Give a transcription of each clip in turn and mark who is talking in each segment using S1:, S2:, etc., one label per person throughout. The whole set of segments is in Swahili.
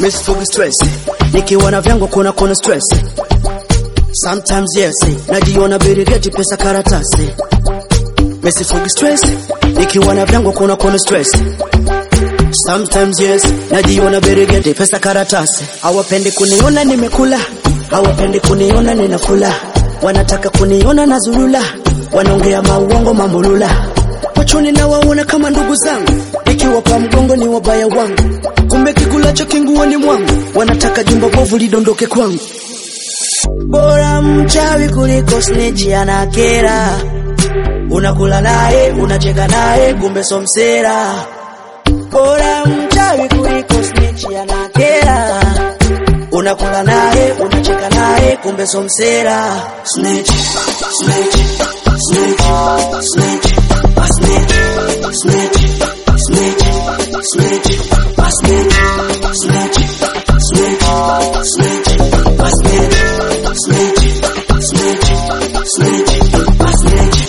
S1: misifugi stress nikiwa na vyangu kuna kuna stress sometimes yes najiona birigeti pesa karatasi misifugi stress nikiwa na vyangu kuna kuna stress sometimes yes najiona birigeti pesa karatasi hawapendi kuniona nimekula hawapendi kuniona ninafula wanataka kuniona na zulula wanaongea mauongo mambulula machoni na waona kama ndugu zangu nikiwapa mgongo ni wabaya wangu kumbe kikulacho kinguoni mwangu wanataka jumba bovu lidondoke kwangu bora mchawi kuliko snitch anakera unakula naye unacheka naye kumbe somsera bora mchawi kuliko snitch anakera unakula naye unacheka naye kumbe somsera snitch snitch snitch snitch a snitch snitch snitch snitch a snitch snitch snitch snitch a snitch snitch snitch snitch a snitch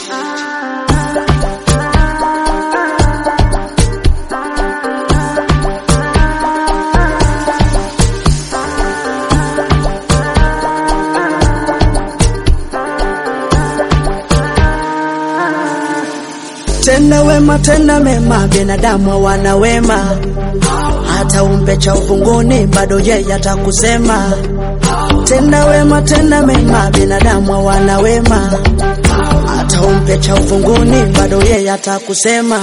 S1: tenda wema tenda mema binadamu hawana wema hata umpe cha uvunguni bado yeye atakusema tenda wema tenda mema binadamu hawana wema hata umpe cha uvunguni bado yeye atakusema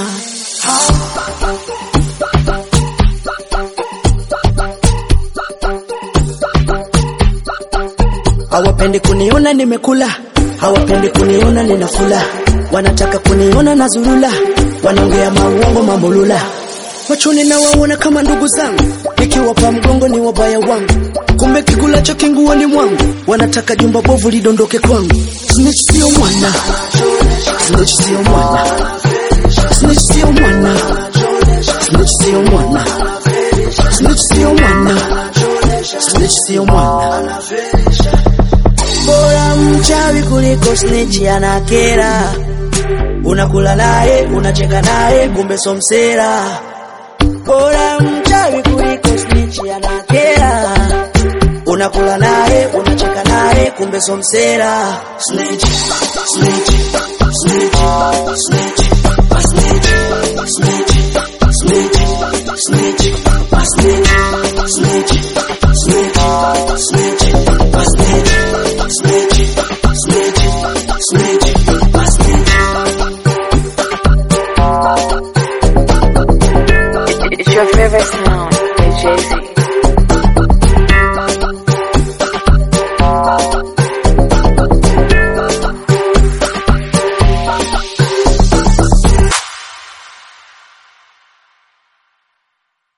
S1: hawapendi kuniona nimekula hawapendi kuniona ninafula wanataka kuniona na zulula wanaongea mauongo mambulula machoni na waona kama ndugu zangu nikiwapa mgongo ni wabaya wangu kumbe kikulacho kinguoni mwangu wanataka jumba bovu lidondoke kwangu snitch sio mwana snitch sio mwana snitch sio mwana snitch sio mwana snitch sio mwana snitch sio mwana bora mchawi kuliko snitch anakera unakula naye unacheka naye kumbe somsera bora mchawi kuliko snitch anakera unakula naye unacheka naye kumbe somsera snitch snitch snitch snitch a snitch snitch snitch snitch a snitch snitch snitch snitch a snitch snitch snitch snitch a snitch
S2: It's your favorite sound by Jay-Z.